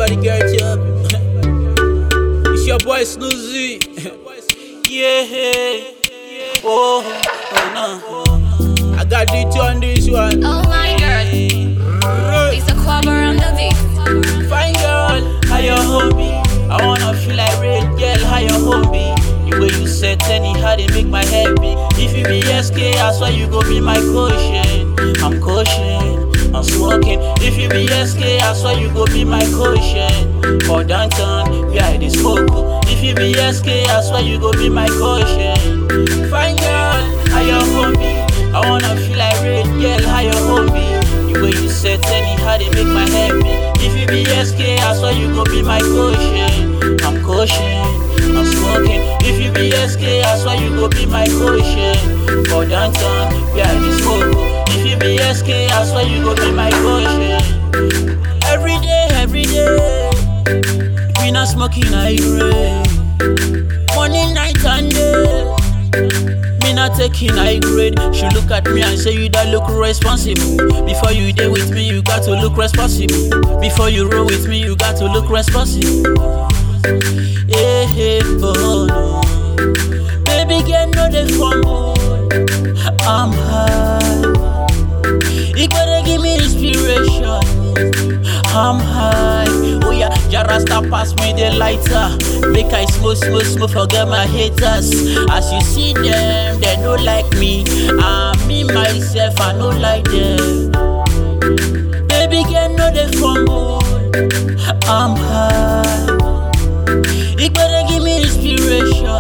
Everybody get up. it's your boy Snoozy. yeah. Oh, oh no. I got DT on this one. Oh my girl, it's a cover on the beat. Fine girl, how your homie? I wanna feel like red girl, how your homie? The way you set any how they make my head beat. If you be SK, I swear you go be my caution. I'm caution, I'm smoking. If you be SK, I swear you go be my caution. For downtown, yeah, it is smoke. If you be SK, I swear you go be my caution. Fine girl, how your homie? I wanna feel like red girl, how your homie? The way you set any how they make my head beat. If you be SK, I swear you go be my caution. I'm caution, I'm smoking. If you be SK, I swear you go be my caution. For downtown, yeah, this smoke. If you be SK, I swear you go be my caution. Every day, every day, we not smoking, I rain. Morning, night, and day. Me not taking high grade. She look at me and say you that look responsible. Before you there with me, you got to look responsible. Before you roll with me, you got to look responsible. Yeah, yeah, oh no. Baby girl, no they fumble. I'm high. You gotta give me inspiration. I'm high. Oh yeah, Jarasta pass me the lighter. Make I smoke, smoke, smoke, forget my haters. As you see them, they don't like me. I me myself, I don't like them. Baby girl, no they fumble. I'm high. You gotta give me inspiration.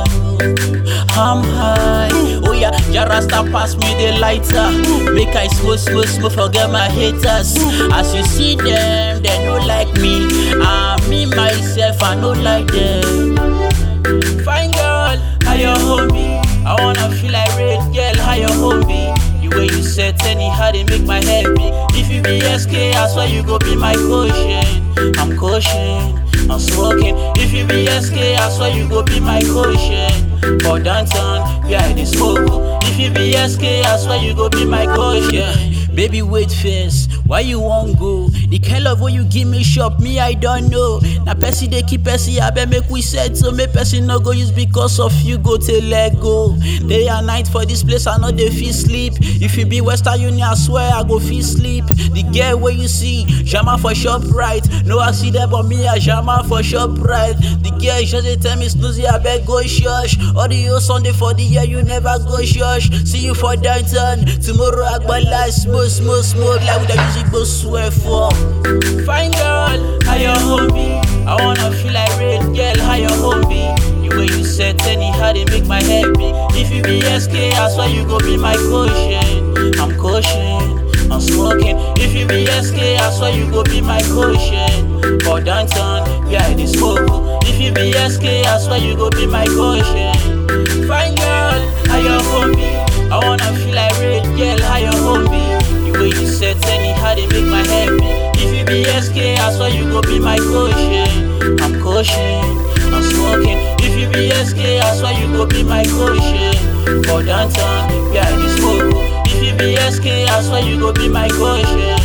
I'm high. Oh yeah, Jarasta pass me the lighter. Make I smoke, smoke, smoke, forget my haters. As you see them, they don't like me. I me myself, I don't like them. Fine girl, how your homie? I wanna feel like red girl, how your homie? The way you set any how they make my head beat. If you be SK, I swear you go be my caution. I'm caution, I'm smoking. If you be SK, I swear you go be my caution. For downtown, yeah, it is smoke. If you be SK, I swear you go be my caution. Baby, wait first. Why you won't go? The kind of way you give me shop, me I don't know. Na person they keep person, I bet make we set so make person no go use because of you go to let go. Day and night for this place, I know they feel sleep. If you be Western Union, I swear I go feel sleep. The girl where you see, Jama for shop right. No I see that but me I Jama for shop right. The girl just they tell me snoozy, I bet go shush. All the whole Sunday for the year, you never go shush. See you for downtown. Tomorrow I go live smoke, smoke, smoke like with the music go swear for. Fine girl, how your homie? I wanna feel like red girl, how your homie? The way you set any how they make my head beat. If you be SK, I swear you go be my caution. I'm caution, I'm smoking. If you be SK, I swear you go be my caution. For downtown, yeah, it is smoke. If you be SK, I swear you go be my caution. Fine girl, how your homie? I wanna feel like red girl, how your homie? The way you set any how they make my head beat. If you be SK, I swear you go be my caution. I'm caution, I'm smoking. If you be SK, I swear you go be my caution. For downtown, yeah, it is smoke. If you be SK, I swear you go be my caution.